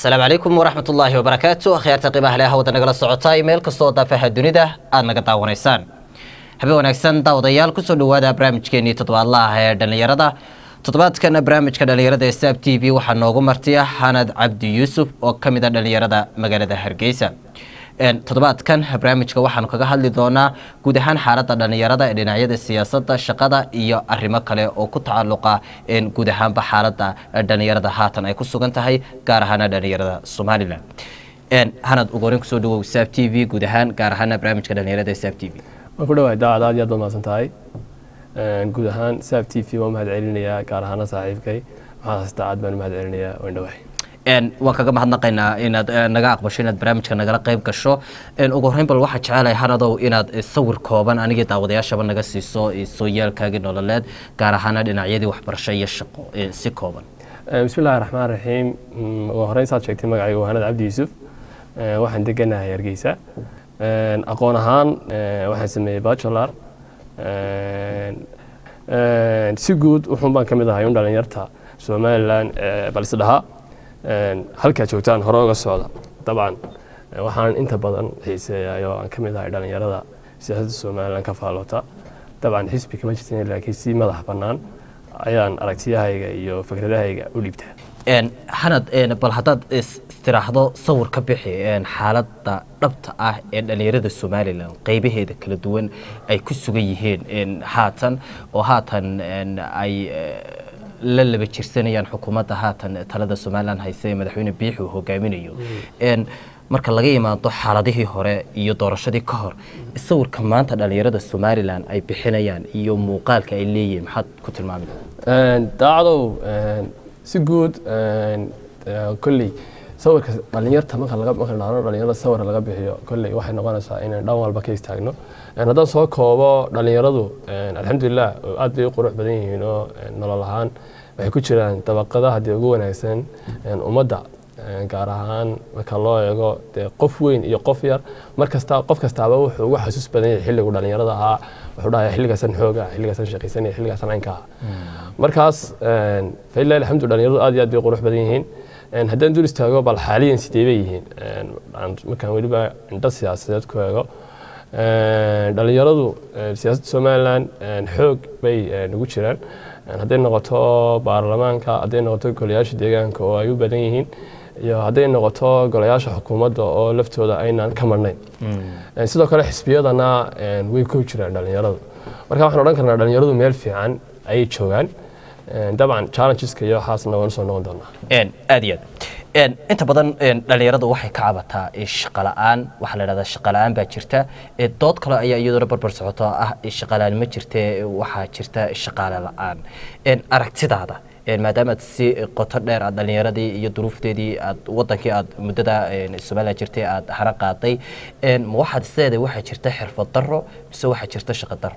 asalaamu calaykum waraxmat ullaahi wabarakaatu akhyaarta qiimaha leh hawada nagala socotay meel kastoo daafaha dunida aada naga daawanaysaan habe wanaagsan daawadayaal kusoo dhawaada barnaamijkeenii toddobaadlaah ee dhallinyarada toddobaadkan barnaamijka dhallinyarada ee saab t v waxaa noogu martiya xanad cabdi yuusuf oo ka mid a dhallinyarada magaalada hargeysa toddobaadkan barnaamijka waxaanu kaga hadli doonaa guud ahaan xaaladda dhallinyarada ee dhinacyada siyaasadda shaqada iyo arrimo kale oo ku tacalluqa guud ahaanba xaaladda dhallinyarada haatan ay ku sugan tahay gaar ahaana dhallinyarada somalilan hanad ugu horeyn kusoo dhawow saab t v guud ahaan gaar ahaana barnaamijka dhallinyarada ee saab t v waan ku dhawahay daacad aad iyo aad baad mahadsan tahay guud ahaan saab t v waan mahad celinayaa gaar ahaana saaxiibkay maxaad haystaa aad baan u mahad celinayaa waan dhawahay waan kaga mahadnaqaynaa inaad naga aqbasho inaad barnaamijka nagala qayb gasho ugu horreyn bal waxaa jecelahay hanadow inaad sawir kooban anigii daawadayaashaba naga siiso sooyaalkaagii nololeed gaar ahaana dhinacyadii waxbarasho iyo shaqo si kooban bismi llahi raxmaan raxiim ugu horreyn saad sheegtay magacayga waa hanad cabdi yuusuf waxaan deganahay hargeysa aqoon ahaan waxaan sameeyey bachelar si guud wuxuun baan ka mid ahay un dhalinyarta somalilan balse dhahaa halkaa joogtaan hore uga socda dabcan waxaan inta badan xiiseeyaay oo aan ka mid ahay dhalinyarada siyaasadda somalilan ka faaloota dabcan xisbi kama jirtan laakiin si madax bannaan ayaan aragtiyahayga iyo fikradahayga u dhiibtaa xanad bal haddaad istiraahdo sawir ka bixi xaaladda dhabta ah ee dhallinyarada somalilan qeybaheeda kala duwan ay ku sugan yihiin haatan oo haatan ay la laba jirsanayaan xukuumadda haatan talada somalilan hayse ee madaxweyne biixi uu hogaaminayo marka laga imaado xaaladihii hore iyo doorashadii ka hor sawirka maanta dhallinyarada somalilan ay bixinayaan iyo muuqaalka ay leeyihiin maxaad ku tilmaami daacadow si guud kolley sawirka dhalinyarta marka laga marka dhahno dhalinyarada sawir laga bixiyo kolley waxay noqonaysaa inaan dhan walba ka istaagno haddaan soo koobo dhalinyaradu alxamdulilah aad bay u qurux badan yihiin oo nolol ahaan waxay ku jiraan dabaqadaha dee ugu wanaagsan ummadda gaar ahaan marka loo eego dee qof weyn iyo qof yar mar kasta qof kastaaba wuxuu ugu xasuus badan yahay xilligu dhalinyarada ahaa wuxuu dhahay xilligaasan xooga xilligaasan shaqaysanaya xilligaasan caynka ah markaas failah alxamdu dhalinyaradu aad iyo aad bay qurux badan yihiin haddaan dul istaago bal xaaliyan sidee bay yihiin markaan weliba indho siyaasadeed ku eego dhalinyaradu siyaasadda somalilan xoog bay nagu jiraan hadday noqoto baarlamaanka hadday noqoto golayaasha deegaanka oo ay u badan yihiin iyo hadday noqoto golayaasha xukuumadda oo laftooda aynaan ka marnayn sidoo kale xisbiyadana way ku jiraan dhalinyaradu marka waxaan odhan karnaa dhalinyaradu meel fiican ayay joogaan dabcan challengeska iyo waxaasna waan usoo noqon doonaa aad iyo aad inta badan dhalinyaradu waxay ka cabataa shaqala-aan waxaa la dhahdaa shaqala-aan baa jirta dood kale ayaa iyaduna barbar socoto ah shaqalaan ma jirte waxaa jirta shaqaale la-aan aragtidaada maadaama aad si qoto dheer aad dhalinyaradii iyo duruufteedii aad wadankii aad muddada somalilan jirtay aad hara qaaday ma waxaad isleedahay waxaa jirta xirfad daro mise waxaa jirta shaqa daro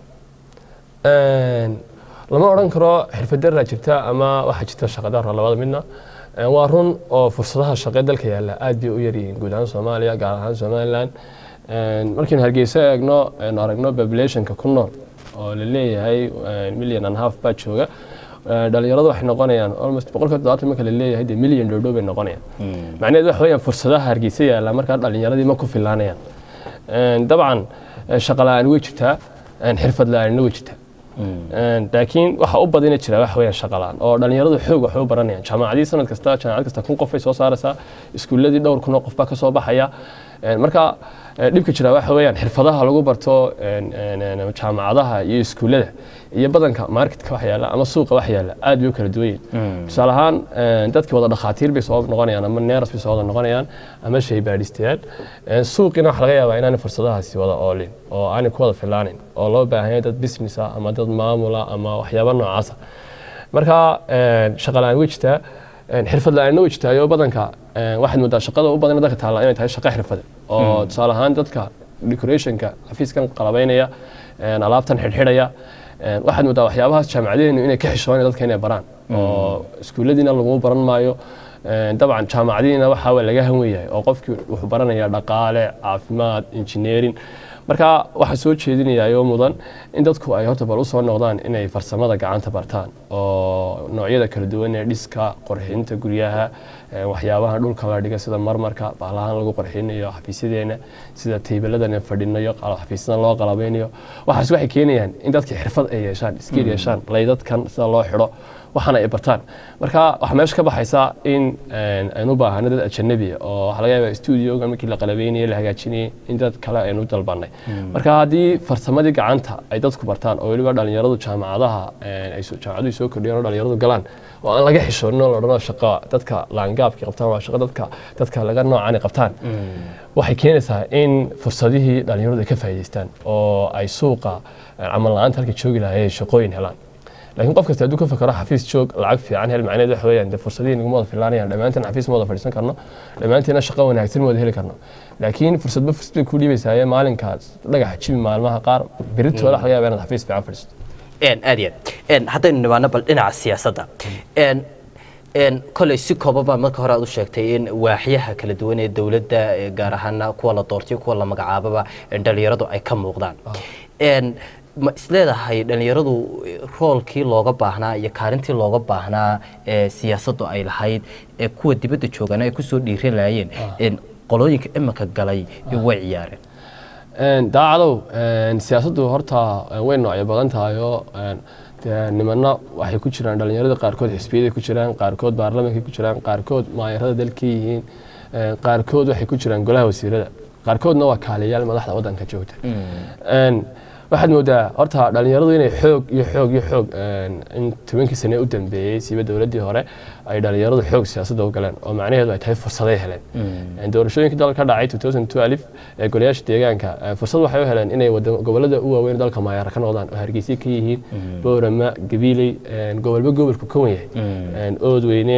lama odhan karo xirfad daraa jirta ama waxaa jirta shaqa daro labada midna waa run oo fursadaha shaqee dalka yaalla aad bay u yaryihiin guud ahaan soomaaliya gaar ahaan somalilan markiinu hargeyso eegno aynu aragno populationka ku nool oo la leeyahay million and half baa jooga dhalinyaradu waxay noqonayaan almost boqolkiiba todobaatan marka la leeyahay dee million dhow dhow bay noqonayaan macnaheedu waxa weeyaan fursadaha hargeysa yaalla markaa dhalinyaradii ma ku filaanayaan dabcan shaqa la-aan way jirtaa xirfad la-aanna way jirtaa laakiin waxa u badina jira waxa weeyaan shaqa la-aan oo dhalinyaradu xoog waxay u baranayaan jaamacadii sanad kasta jaamacad kasta kun qof ay soo saaraysaa iskuuladii dhowr kun oo qof baa ka soo baxaya marka dhibka jira waxa weeyaan xirfadaha lagu barto jaamacadaha iyo iskuullada iyo badanka marketka wax yaalla ama suuqa wax yaalla aad bay u kala duwan yihin tusaale ahaan dadkii wada dhakhaatiir bay soo noqonayaan ama neeras bay soo wada noqonayaan ama shay baadhistayaal suuqiina waxa laga yaabaa inaanay fursadahaasi wada oolin oo aanay ku wada filaanin oo loo baahan yahay dad business ah ama dad maamula ama waxyaaba noocaasa marka shaqa la-aan way jirtaa xirfad la-aanna way jirtaayo badanka waxaad moodaa shaqada u badan dalka taalla inay tahay shaqo xirfade oo tusaale ahaan dadka decorationka xafiiskan qalabaynaya alaabtan xidhxidhaya waxaad moodaa waxyaabahaas jaamacadeenu inay ka xishoonaya dadka inay baraan oo iskuulladiina lagu baran maayo dabcan jaamacadiina waxaa laga hanweyahay oo qofkii wuxuu baranayaa dhaqaale caafimaad engineering marka waxaa soo jeedinayaa oo mudan in dadku ay horta bal usoo noqdaan inay farsamada gacanta bartaan oo noocyada kala duwan ee dhiska qorxinta guryaha een, waxyaabaha dhulka la dhiga sida marmarka baalahaan lagu qarxinayo xafiisyadeena sida taybiladan fadhinayo qal- xafiisyadan loo qalabeynayo waxaas waxay keenayaan in dadka xirfad ay yeeshaan skill yeeshaan laydadkan sida loo xidho waxaana ay bartaan marka waxaa meesha ka baxaysa in een, aynu u baahano dad ajanabi ah oo waxaa laga yaabaa studioga markii la qalabeynayay la hagaajinayay in dad kale aynu u dalbanay marka haddii farsamadii gacanta ay dadku bartaan oo weliba dhalinyaradu jaamacadaha een, ay soo- jaamacaduhu soo kordhiyaan oo dhalinyaradu galaan oo aan laga xishoonin oo la odhanoo shaqo dadka laangaabkii qabtaan waa shaqo dadka dadka laga noocani qabtaan waxay keenaysaa in fursadihii dhalinyaradu ay ka faa'iidaystaan oo ay suuqa een, camal la-aanta halkay joogi lahaayeen shaqooyin helaan laakiin qof kasta hadduu ka fakaro xafiis joog lacag fiican hel macnaheed waxa weeyaan dee fursadihii naguma wada filaanayaan dhammaanteen xafiis ma wada fadhiisan karno dhammaanteena shaqo wanaagsan ma wada heli karno laakiin fursadba fursad bay ku dhiibaysaaye maalinkaas dhagaxa jibi maalmaha qaar beritooda waxa laga yaabaa inaad xafiis fiican fadhiisto een aad iyo aad een haddaynu nimaano bal dhinaca siyaasadda een een kolay si kooban baa marka hore aad u sheegtay in waaxyaha kala duwan ee dowladda ee gaar ahaana kuwa la doortay kuwa la magacaababa een dhalinyaradu ay ka muuqdaan een ma isleedahay dhalinyaradu roolkii looga baahnaa iyo kaalintii looga baahnaa ee siyaasaddu ay lahayd ee kuwa dibadda joogana ay kusoo dhiiran lahaayeen een qolooyinka iminka galay way ciyaareen Een, daacadow een, siyaasaddu horta een, way noocyo badan tahay oo een, dee nimanna waxay ku jiraan dhalinyarada qaarkood xisbiyaday ku jiraan qaarkood baarlamankay ku jiraan qaarkood maayarada dalka yihiin een, qaarkood waxay ku jiraan golaha wasiirada qaarkoodna waa kaaliyayaal madaxda waddanka joogta Een, waxaad moodaa horta dhalinyaradu inay xoog iyo xoog iyo xoog een, in tobankii sane u dambeeyey siiba dowladdii hore ay dhalinyaradu xoog siyaasadda u galeen oo macnaheedu ay tahay fursaday heleen Een, doorashooyinkii dalka ka dhacay 2012 ee golayaasha deegaanka ee, fursad waxay u heleen inay wada- gobollada u waaweyn dalka maayaara ka noqdaan oo hargeysa ka yihiin boorama gabiiley een, gobolba gobolku ka wan yahay Een, oodweyne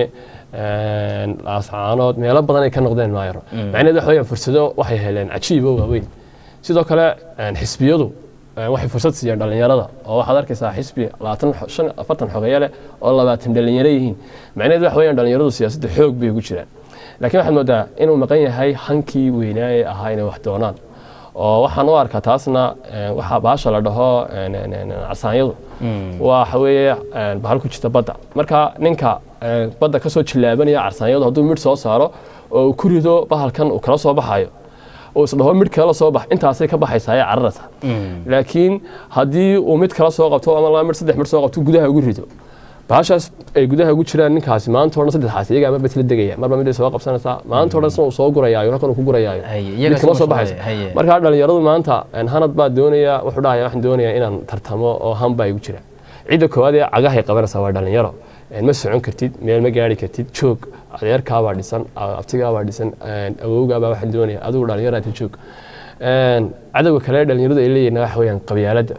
een, laascaanood meelo badan ay ka noqdeen maayaro macnaheedu waxa weeyaan fursado waxay heleen cajiib oo waaweyn sidoo kale een, xisbiyadu een, waxay fursad siiyaan dhalinyarada oo waxaad arkaysaa xisbi labaatan xo- shan afartan xogeeye leh oo labaatan dhalinyaro yihiin macnaheedu waxa weeyaan dhalinyaradu siyaasadda xoog bay ugu jiraan laakiin waxaad moodaa inuu maqan yahay hankii weynaa ee ahaa inay wax doonaan oo waxaan u arkaa taasna een, waxaa baasha la dhaho een, een, een, casaanyadu waxa weeye een, bahal ku jirta badda marka ninka een, badda kasoo jilaabanaya carsaanyadu hadduu midh soo saaro oo uu ku rido bahalkan uu kala soo baxayo uu isdhaho midh kala soo bax intaasay ka baxaysaa ee cararaysa laakiin haddii uu mid kala soo qabto ama laba midh saddex midh soo qabto gudaha ugu rido bahashaas ay gudaha ugu jiraan ninkaasi maanta o dhan saddexaas iyagaa marba isla degaya marba mid ay soo qabsanaysaa maanta o dhan sina uu soo gurayaayo halkan uu ku gurayaayo Haye, iyaga mid kama soo soo socday, baxaysa haye. marka dhalinyaradu maanta een, hanad baa doonaya wuxuu dhahaya waxaan doonayaa inaan tartamo oo han baa igu jira cidda koowaad ee cagahay qabanaysaa waa dhalinyaro Een, ma socon kartid meel ma gaari kartid joog adeerkaabaa dhisan abtigaabaa dhisan een, awowgaabaa waxaan doonaya adigu dhalinyaraata joog Een, cadowga kale ee dhalinyaradu ay leeyihiin waxa weeyaan qabyaaladda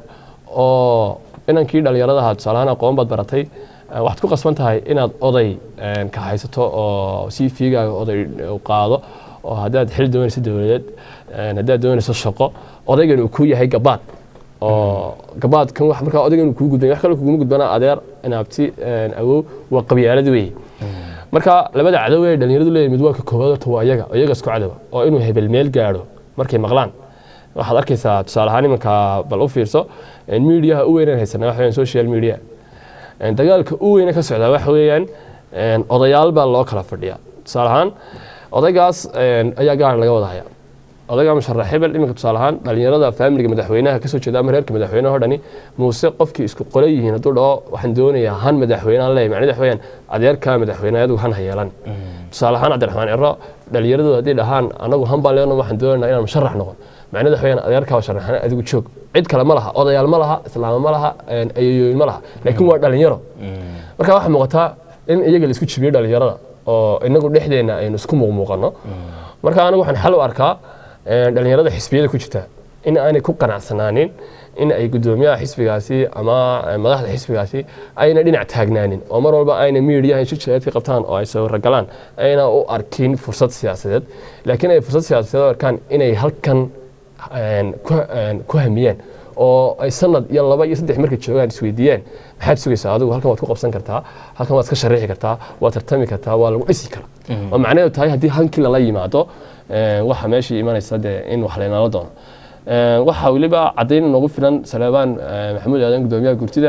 oo inankii dhalinyarada ahaa tusaalahaan aqoon baad baratay eh, waxaad ku qasban tahay inaad oday een, ka haysato oo sii fiigaaga oday u qaado oo haddaad xil doonayso dowladeed een, haddaad doonayso shaqo odaygan uu ku yahay gabaad oo gabaadkan wax markaa odaygan uu kugu gudbay wax kale kuguma gudbana adeer inaabti een, awow waa qabyaalad weeye marka labada cadow ee dhalinyaradu leeyahay mid waa ka koowaad horta waa iyaga oo iyaga isku cadowa oo inuu hebel meel gaadho markay maqlaan waxaad arkaysaa tusaale ahaan imanka bal u fiirso een, miidiyaha u weynaan haysanaa waxa weeyaan social media Een, dagaalka u weyne ka socdaa waxa weeyaan een, odayaal baa loo kala fadhiyaa tusaale ahaan odaygaas een, ayaa gaar laga wada hayaa odayga musharax hebel iminka tusaale ahaan dhalinyarada faamiliga madaxweynaha kasoo jeeda ama reerka madaxweynaha oo dhani muuse qofkii isku qole yihiin hadduu dhaho waxaan doonayaa han madaxweynehan leeyahay macnaheedu waxa weeyaan adeerka madaxweyne adigu han ha yeelan tusaale ahaan cabdiraxmaan ciro dhalinyaradu haddii dhahaan anagu han baan leeno waxaan doonaynaa inaan musharax noqon macnaheedu waxa weeyaan adeerkaa sharaxan adigu joog cid kale ma laha odayaal ma laha islaamo ma laha een, ayayooyin ma laha laakiin waa dhalinyaro marka waxaa muuqataa in iyaga la isku jibiyo dhalinyarada oo inagu dhexdeena aynu isku muuqmuuqano marka anigu waxaan xal u arkaa een, dhalinyarada xisbiyada ku jirta in aanay ku qanacsanaanin in ay gudoomiyaha xisbigaasi ama eh, madaxda xisbigaasi ayna dhinac taagnaanin oo mar walba ayna miidiyaha shirjaleedka qabtaan oo ay sawirro galaan ayna u arkin fursad siyaasadeed laakiin ay fursad siyaasadeed u arkaan inay halkan een, ku- een, ku hamiyaan oo ay sanad iyo laba iyo saddex markay joogaan isweydiiyaan maxaad sugaysaa adigu halkan waad ku qabsan kartaa halkan waad iska shariixi kartaa waad tartami kartaa waa lagu dhisi karaa oo macnaheedu tahay haddii hankii lala yimaado een, waxa meeshii imanaysa dee in wax laynala doono Een, waxaa weliba caddayn noogu filan saleebaan eh, maxamuud aadan gudoomiyaha gurtida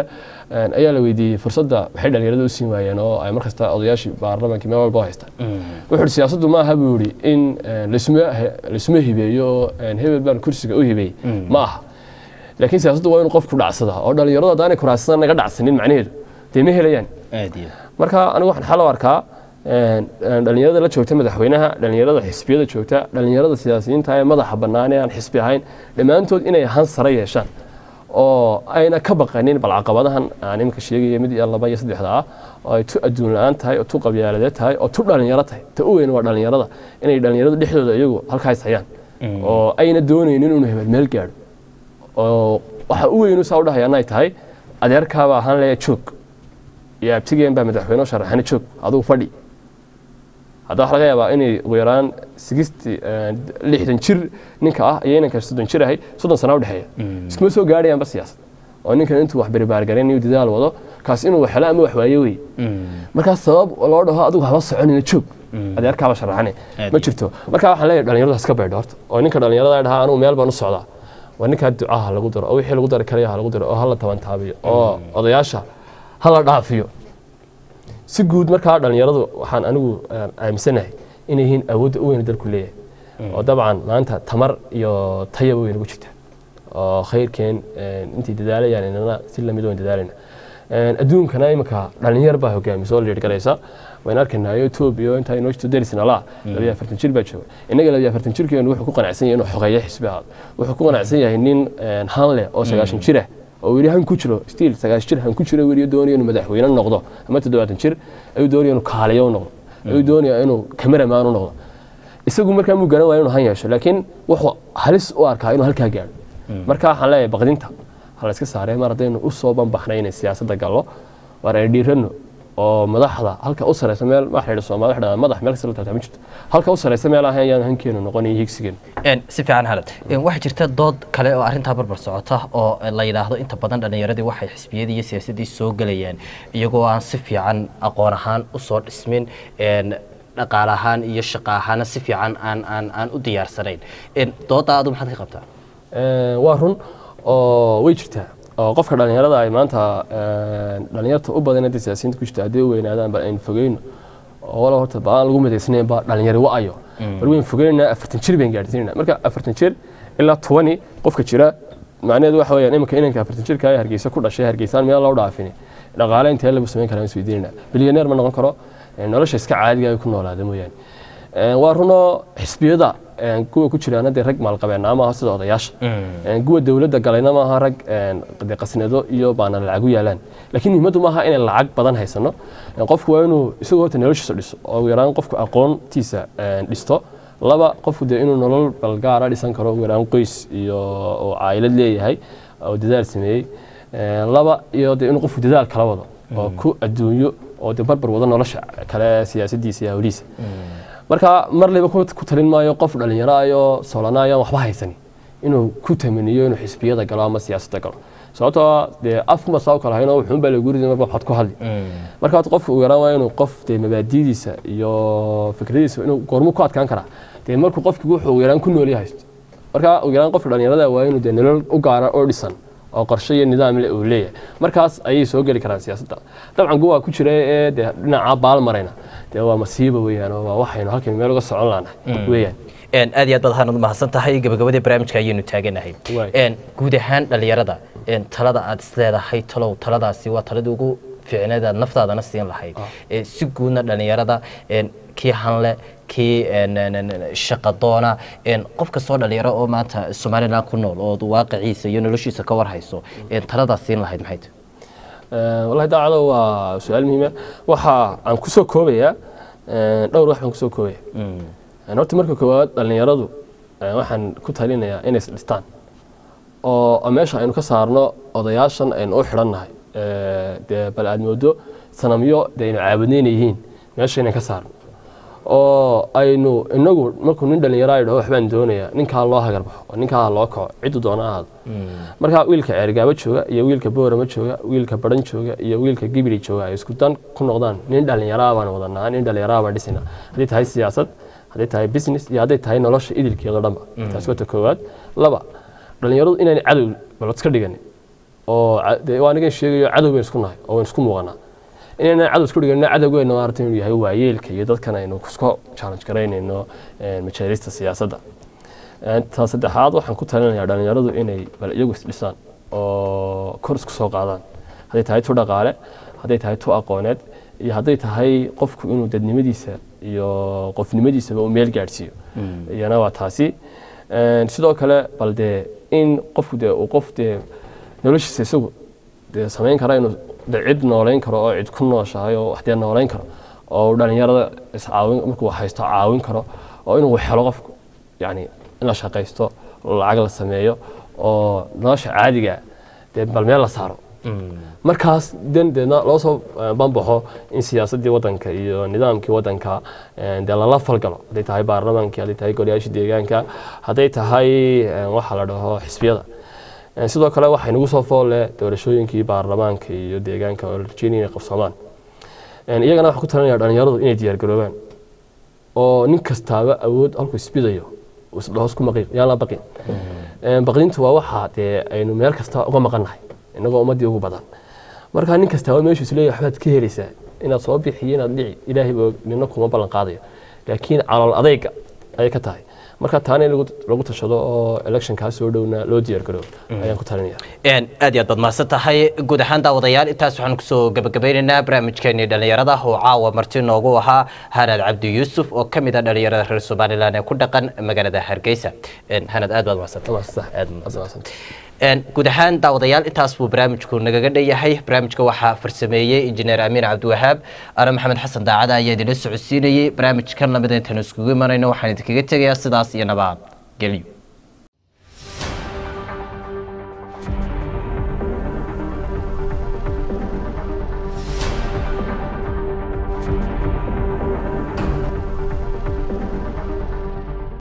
een, ayaa la weydiiyey fursadda waxay dhalinyarada u siin waayeen oo ay markasta odayaashii baarlamaankii meel walba u haystaan wuxuu ihi siyaasaddu ma aha buu yidhi in een, laisma he- laisma hibeeyo oo een, hebel baan kursiga u hibeeyey ma aha laakiin siyaasaddu waa inuu qofku dhacsadaa oo dhalinyaradu haddaanay kuraasada naga dhacsanin macnaheedu dee ma helayaan aad iyo marka anigu waxaan xal u arkaa een, een, dhalinyarada la joogta madaxweynaha dhalinyarada xisbiyada joogta dhalinyarada siyaasiyiinta ee madaxa bannaan ee aan xisbi ahayn dhammaantood inay han sare yeeshaan oo ayna ka baqanin bal caqabadahan aan iminka sheegaya mid iyo laba iyo saddexda ah oo ay tu adduun la-aan tahay oo tu qabyaaladeed tahay oo tu dhalinyaro tahay ta u weyn waa dhalinyarada inay dhalinyarada dhexdooda iyagu halkaas hayaan oo ayna doonaynin inuu hebel meel gaadho oo waxa u weynu saa u dhahayaan ay tahay adeerkaaba ahaan leeya joog iyo abtigeen baa madaxweyne u sharaxana joog adigu fadhi hadda waxa laga yaabaa inay ugu yaraan sigisti lixdan jir ninka ah iyo inanka soddon jir ahay soddon sana u dhexeeya iskuma soo gaadhayaanba siyaasad oo ninkan intuu wax beribaargarayn iyo dadaal wado kaas inuu wax helo ama wax waaye wey markaas sabab loo dhaho adigu haba soconina joog adeerkaaba sharaxane Aad ma iyo. jirto marka waxaan leeyahay dhalinyarada iska baydho horta oo ninka dhalinyarada dhahaa anugu meel baan u socdaa waa ninkaa ducaha lagu daro oo wixii lagu dari karaya ha lagu daro oo hala taban taabiyo oo odayaasha hala dhaafiyo si guud markaa dhalinyaradu waxaan anigu eh, aaminsanahay inay yihiin awoodda u weyn dalku leeyahay oo dabcan maanta tamar iyo tayaba weyn ugu jirta oo khayrkeen eh, intii dadaalayaan inana si lamid weyn dadaalayna Eh, adduunkana imika dhalinyar baa hogaamisa oo liidh garaysa wayn arkaynayo etoobiya intaa inoo jirto derisna laa labiyo afartan jir baa jooga innaga labiyo afartan jirkeenu wuxuu ku qanacsan yahay inuu xogeeyo xisbi ahaado wuxuu ku qanacsan yahay nin eh, han leh oo sagaashan jir ah oo weli han ku jiro stiil sagaashan jir han ku jiro weli doonaya inuu madaxweyne noqdo ama toddobaatan jir ayuu doonaya inuu kaaliyo u noqdo ayuu doonaya inuu cameraman u noqdo isagu markaa muu garan waayo inuu han yeesho laakiin wuxuu halis u arkaa inuu halkaa gaadho marka waxaan leeyahay baqdinta ha la iska saaree mar haddaynu u soo banbaxnay inay siyaasadda gallo waar ay dhiiranno oo madaxda halka u sareysa meel waxa la yidhi Soomaali waxa la yidhahdaa madax meel kasta la taabtaa ma jirto halka u sareysa meel ahayn ayaan hankeenu noqon iyo higsigeenu Een, si fiican halad Een, waxaa jirta dood kale oo arrintaa barbar socota oo la yidhaahdo inta badan dhallinyaradii waxay xisbiyadii iyo siyaasaddii soo gelayaan iyagoo aan si fiican aqoon ahaan usoo dhismin een, dhaqaale ahaan iyo shaqo ahaana si fiican aan aan aan u diyaarsanayn Een, doodda adu maxaad ka qabtaa Ee, waa run oo way jirtaa oo qofka dhalinyarada ay maanta ee, dhalinyarta u badan hadda siyaasiyiinta ku jirta haddii weynaadaan ba aynu fogeyno oo wala horta ba aan lagu midaysnayn ba dhalinyaro wa'ayo bal weyn fogeynaa afartan jir bayn gaadhsiinayna marka afartan jir ilaa tobani qofka jira macnaheedu waxa weeyaan iminka inanka afartan jirka ee hargeysa ku dhashay hargeysaan meel loo dhaafini dhaqaale intee lagu samayn karaa isweydiinayna bilyaneer ma noqon karo ee, nolosha iska caadiga ay ku noolaada mooyaane Ee, waa runoo xisbiyada ee, kuwa ku jiraan dee rag maalqabeena maaha sida odayaasha Ee, kuwa dowladda galayna maaha rag ee, dee qasnado iyo baana lacag u yaalaan laakiin muhiimaddu maaha inay lacag badan haysano Ee, qofku waa inuu isagoo horta noloshiisa dhiso oo ugu yaraan qofku aqoontiisa ee, dhisto laba qofku dee inuu nolol balgaara dhisan karo ugu yaraan qoys iyo oo caayilad leeyahay oo dadaal sameeyey Ee, laba iyo dee inuu qofku dadaal kala wado oo ku adduunyo oo dee barbar wado nolosha kale siyaasadiisa iyo hawlihiisa marka mar liba ku ku talin maayo qof dhalinyaro ayo soolanayo aan waxba haysanin inuu ku tamaniyo inuu xisbiyada galo ama siyaasadda galo sababtoo ah dee afkuma saa u kala hayn oo wuxuun baa lagu ridi marba waxaad ku hadli marka horta qofka ugu yaraan waa inuu qof dee mabaadidiisa iyo fikradiisa inuu goormu ku adkaan karaa dee markuu qofki wuxuu ugu yaraan ku nool yahay marka ugu yaraan qofka dhalinyarada waa inuu dee nolol u gaara oo dhisan oo qorshe iyo nidaam leh uu leeyahay markaas ayay soo geli karaan siyaasadda dabcan kuwa ku jira ee dee dhinaca baal marayna dee waa masiiba weeyaan oo waa waxaynu halkan meel uga socon laanahay weeyaan Een, aad iyo aad baad waxaan u mahadsan tahay gabagabadii barnaamijka ayaynu taaganahay Waay. Een, guud ahaan dhalinyarada een, talada aad isleedahay talow taladaasi waa taladii ugu fiicneed aad naftaadana siin lahayd Ee, si guudna dhalinyarada een, kii hanle kii een, een, een, shaqadoona een, qof kastoo dhalinyaro oo maanta somalilan ku nool oo waaqiciisa iyo noloshiisa ka warhayso een, taladaas siin lahayd maxay tahay Ee, wallahi daacado waa su-aal muhiima waxa aan kusoo koobayaa ee, dhowr wax baan kusoo koobaya Een, horta marka koowaad dhallinyaradu ee, waxaan ku talinayaa inay is dhistaan oo oo meesha aynu ka saarno odayaashan aynu u xidhannahay ee, dee bal aad moodo sanamyo dee aynu caabudnayna yihiin meesha inaan ka saarno oo aynu inagu markuu nin dhallinyaro ay dhaho waxbaan doonayaa ninkaa loo hagarbaxo oo ninkaa loo kaco ciddu doona ahaado marka wiilka ceergaabo jooga iyo wiilka boorama jooga wiilka baran jooga iyo wiilka gibiri jooga ay isku dan ku noqdaan nin dhallinyaraa baan wadanaa nin dhallinyaraa baan dhisinaa hadday tahay siyaasad hadday tahay business iyo hadday tahay nolosha idilkeeda dhanba taasi waa ta koowaad laba dhallinyaradu inaanay cadow balod iska dhiganin oo ca- dee waa anigan sheegayo cadow baynu isku nahay oo waynu isku muuqanaa inaynan cadow isku dhigana cadowgeena maarata inuu yahay waayeelka iyo dadkan aynu isku challenge garaynayno een, majaalista siyaasadda Een, ta saddexaad waxaan ku talinayaa dhalinyaradu inay bal iyagu isdhisaan oo kor isku soo qaadaan hadday tahay tu dhaqaale hadday tahay tu aqooneed iyo hadday tahay qofku inuu dadnimadiisa iyo qofnimadiisaba uu meel gaadhsiiyo iyana waa taasi Een, sidoo kale bal dee in qofku dee uu qof dee noloshiisa isagu dee samayn kara inuu dee cid nooleyn karo oo cid ku nooshahay oo wax dee nooleyn karo oo uu dhalinyarada iscaawin markuu haysto caawin karo oo inuu helo qofku yani in la shaqaysto lacag la sameeyo oo nolosha caadiga dee bal meel la saaro markaas den deedna loo soo eh, banbaxo in siyaasaddii waddanka iyo nidaamkii waddanka eh, dee lala falgalo hadday tahay baarlamaankii hadday tahay golayaashii deegaanka hadday tahay eh, waxa la dhaho xisbiyada Eh, sidoo kale waxay nagu soo foolle doorashooyinkii baarlamaanka iyo deegaanka oo la rajeynaya inay qabsoomaan Eh, iyagana waxaan ku talinaya dhalinyaradu inay diyaargaroobaan oo nin kastaaba awood halkuu isbidayo uu isdhaho isku maqiiq yaan la baqin Een, baqdintu waa waxa dee aynu meel kasta uga maqannahay innagoo ummaddii ugu badan marka nin kastaaba meeshuu isleeyahay waxbaad ka helaysaa inaad soo bixiyo inaad dhici ilaahay baa nina kuma ballan qaadayo laakiin calool adayga ayay ka tahay marka taana in lagu- lagu tashado oo electionkaa soo dhowna loo diyaargaroobo ayaan ku talinaya Een, aad iyo aad baad mahadsan tahay guud ahaan daawadayaal intaas waxaan kusoo gabagabeynaynaa barnaamijkeenii dhallinyarada oo caawa marti noogu ahaa hanad cabdi yuusuf oo ka mid ah dhallinyarada reer somalilan ee ku dhaqan magaalada hargeysa Een, hanad aad baad mahadsantahay Waa sax. aad baad Waa mahadsantahay. sax. Een, guud ahaan daawadayaal intaas buu barnaamijku nagaga dhanyahay barnaamijka waxaa farsameeyey injineer amiin cabdiwahaab ana maxamed xasan daacada ayaa idinla socodsiinayey barnaamijkan lamid intaanu iskugu imanayno waxaan idinkaga tegayaa sidaas iyo nabad gelyo